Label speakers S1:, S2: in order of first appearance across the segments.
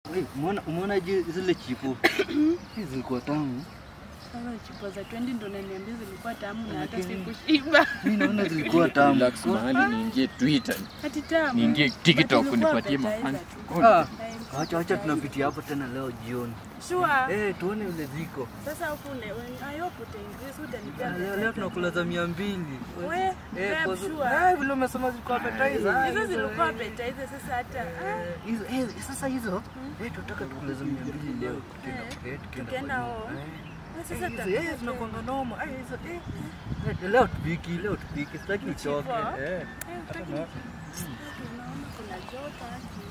S1: Wewe, umeona umeona je zile chipo? Hizi zilikuwa tamu.
S2: Sasa chupa za 20 ndo naniambia zilikuwa tamu na hata
S1: Lakini-
S2: sikushiba.
S1: Mimi naona zilikuwa tamu.
S3: Relax mahali niingie Twitter,
S2: Hati tamu.
S3: niingie TikTok
S2: But ilikuwa
S3: nipatie
S2: appetizer
S3: mafans.
S2: tu.
S1: Ah,
S2: Time.
S1: acha acha tunapitia hapo tena leo jioni.
S2: Sure.
S1: Eh, tuone vile ziko.
S2: Sasa huku ne, when I hope utaingiza utanipea.
S1: Ah, Leo leo tunakula za 200.
S2: We,
S1: Eh,
S2: grab
S1: kwa
S2: sure.
S1: Ah, vile umesema zilikuwa appetizer.
S2: Hizo zilikuwa appetizer sasa hata. ah,
S1: Eh, hizo eh, sasa hizo eh, tunataka tukule za 200 leo. Tukienda
S2: Eh,
S1: eh, tukienda
S2: tukienda
S1: kwa
S2: home.
S1: nyumba. Eh.
S2: Sasa
S1: Eh, hizo,
S2: tutakula
S1: eh, zinakuanga noma. Eh, hizo eh. Eh, Leo tupiki, leo tupiki. Sitaki uchoke.
S2: Chipo.
S1: Eh.
S2: Eh, utaki- Tunaona kuna joto haki.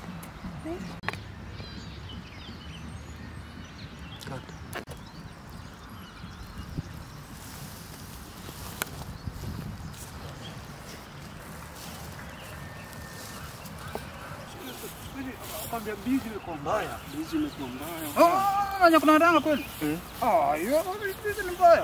S1: Kwambia bizi ilikuwa mbaya.
S4: Bizi imekuwa mbaya.
S3: Oh, nanya kuna danga kweli?
S1: Eh.
S3: Ah, hiyo bizi ni mbaya.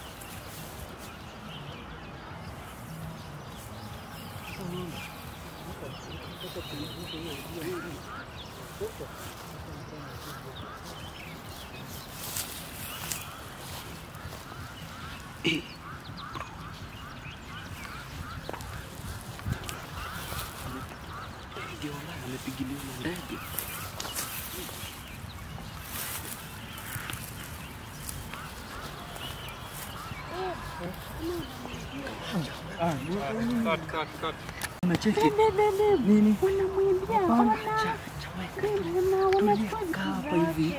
S4: Amepigiliwa na ndege.
S1: Unacheki? Nini?
S2: Wanamwimbia,
S1: Tulia, kaa hapa hivi.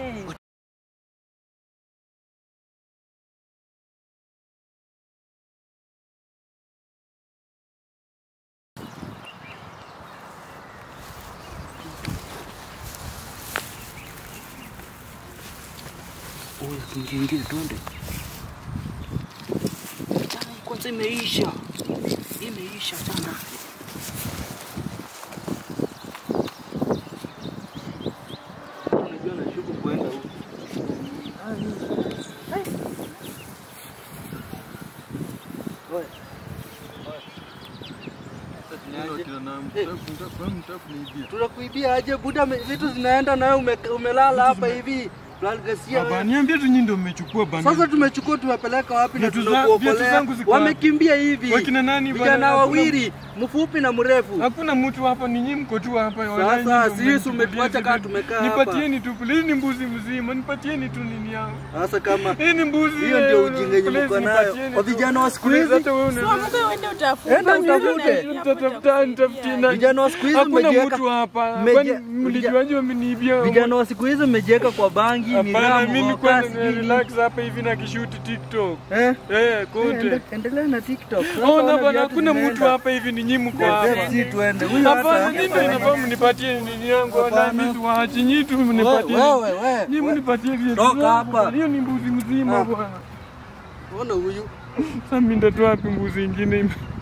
S4: Oya, tuingie ingie twende. Chai kwanza imeisha. Imeisha sana.
S1: Unajua nashuku kuenda huko. Oye. Tunakuibia aje buda, me- vitu zinaenda nawe ume, umelala hapa hivi. Lalgasia wewe.
S5: Niambie tu nyinyi ndio mmechukua bana.
S1: Sasa tumechukua tumepeleka wapi na
S5: Viatu za- viatu
S1: tunakuokolea?
S5: zangu ziko
S1: Wamekimbia hivi.
S5: Wakina nani bana?
S1: Vijana
S5: Hakuna-
S1: wawili, mfupi na mrefu.
S5: Hakuna mtu hapa, ni nyinyi mko tu hapa.
S1: Sasa,
S5: Wallahi nyinyi ndio
S1: sisi
S5: mmenichukulia
S1: umetuacha
S5: hizi
S1: kama
S5: vitu.
S1: tumekaa hapa.
S5: Nipatieni tu please, ni mbuzi mzima, nipatieni tu nini yangu.
S1: Sasa kama
S5: Hii ni mbuzi.
S1: hiyo
S5: eh,
S1: ndio ujinga yenye
S5: please,
S1: mko nayo
S5: nipatieni
S1: kwa
S5: tu.
S1: vijana wa siku
S5: Please,
S1: hizi.
S5: hata wewe
S2: So,
S5: unaweza-
S2: Mungu uende utafute.
S1: Enda utafute.
S5: Nitatafuta, nitafutie na-
S1: Vijana wa siku hizi
S5: Hakuna
S1: mmejiweka-
S5: mtu hapa.
S1: mmeje-
S5: Kwani mlijuaje wameniibia?
S1: Vijana wa siku hizi mmejiweka kwa bangi,
S5: Hapana,
S1: miraa,
S5: mimi
S1: mhoka,
S5: kwanza
S1: sijui nini.
S5: relax hapa hivi na kishuti TikTok.
S1: Eh?
S5: Eh, kote.
S1: Ende- Endelea na TikTok. Sasa
S5: Ona
S1: ona
S5: bana,
S1: viatu
S5: hakuna
S1: zinaenda.
S5: mtu hapa hivi, ni nyinyi mko hapa.
S1: Si tuende. Huyu
S5: Hapana,
S1: hata
S5: nyinyi ndio inafaa mnipatie nini yangu, wala
S1: Hapana.
S5: mimi siwaachi, nyinyi tu mnipatie.
S1: wewe wewe.
S5: Nyinyi mnipatie viatu
S1: Toka
S5: zangu
S1: hapa.
S5: bwana. Hiyo ni mbuzi mzima
S1: Ah.
S5: bwana.
S1: Ona huyu.
S5: Sasa mimi ndatoa wapi mbuzi ingine?